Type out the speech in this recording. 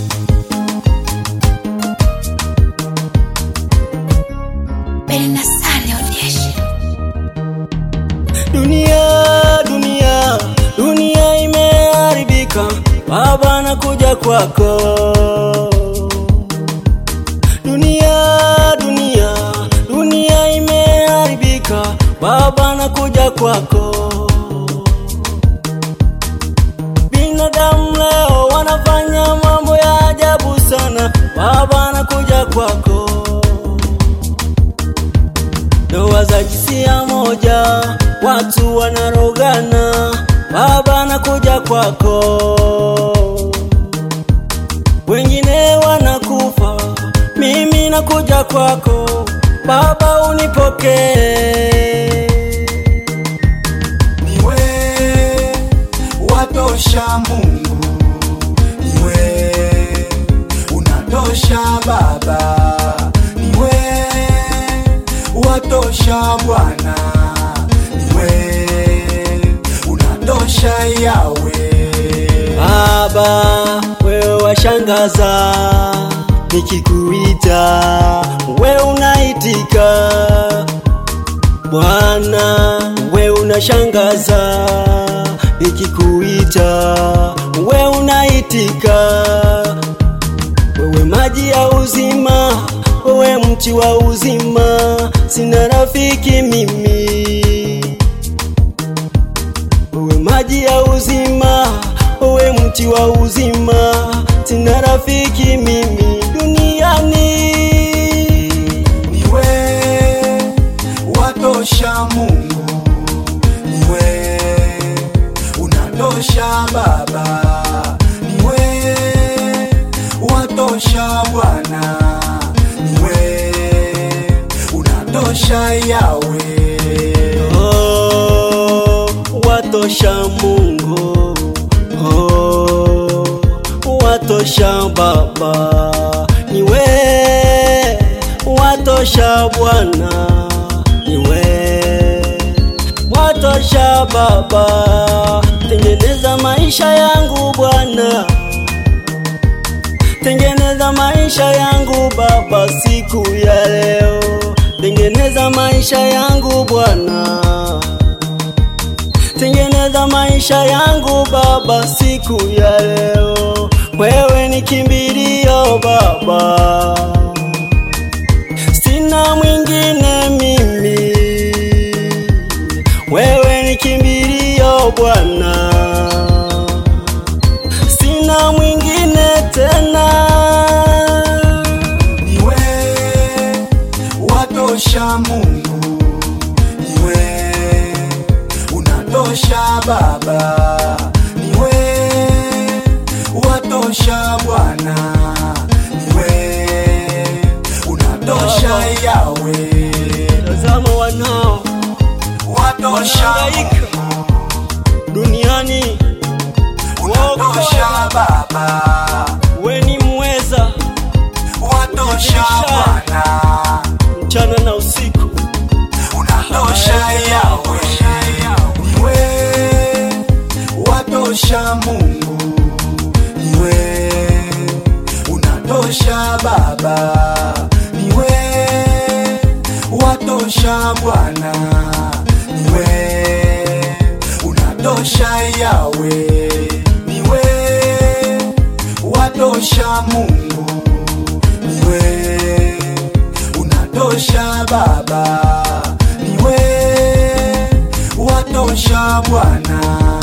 Bernasale Onyeshe. Dunia, dunia, dunia imeharibika, Baba nakuja kwako. Dunia, dunia, dunia imeharibika, Baba nakuja kwako. Binadamu leo wanafanya mambo ya ajabu sana, Baba nakuja kwako. Ndoa za jinsia moja, watu wanarogana, Baba nakuja kwako. Wengine wanakufa, mimi nakuja kwako, Baba unipokee. Niwe watosha Mungu, niwe unatosha Baba, niwe watosha Bwana, niwe unatosha Yawe. Baba, wewe washangaza, nikikuita wewe unaitika. Bwana, wewe unashangaza, nikikuita wewe unaitika. Wewe maji ya uzima, wewe mti wa uzima, sina rafiki mimi wewe maji ya uzima, wewe mti wa uzima, sina rafiki mimi duniani. niwe watosha Mungu, niwe unatosha Baba, niwe watosha Bwana, niwe unatosha Yawe. Oh, watosha Mungu, oh, watosha Baba, niwe watosha Bwana, niwe watosha Baba, tengeneza maisha yangu Bwana, tengeneza maisha yangu Baba siku ya leo, tengeneza maisha yangu Bwana, tengeneza maisha yangu Baba siku ya leo, wewe ni kimbilio Baba, sina mwingine mimi, wewe ni kimbilio Bwana, sina mwingine tena. niwe watosha Mungu, niwe unatosha Baba, niwe watosha Bwana, niwe unatosha Yawe, Tazama wanao watosha wanahangaika duniani, unatosha Baba, we ni mweza watosha Bwana, mchana na usiku. unatosha Yawe, niwe watosha Mungu, niwe unatosha Baba, niwe watosha Bwana, niwe unatosha Yawe, niwe watosha Mungu, niwe unatosha Baba, niwe watosha Bwana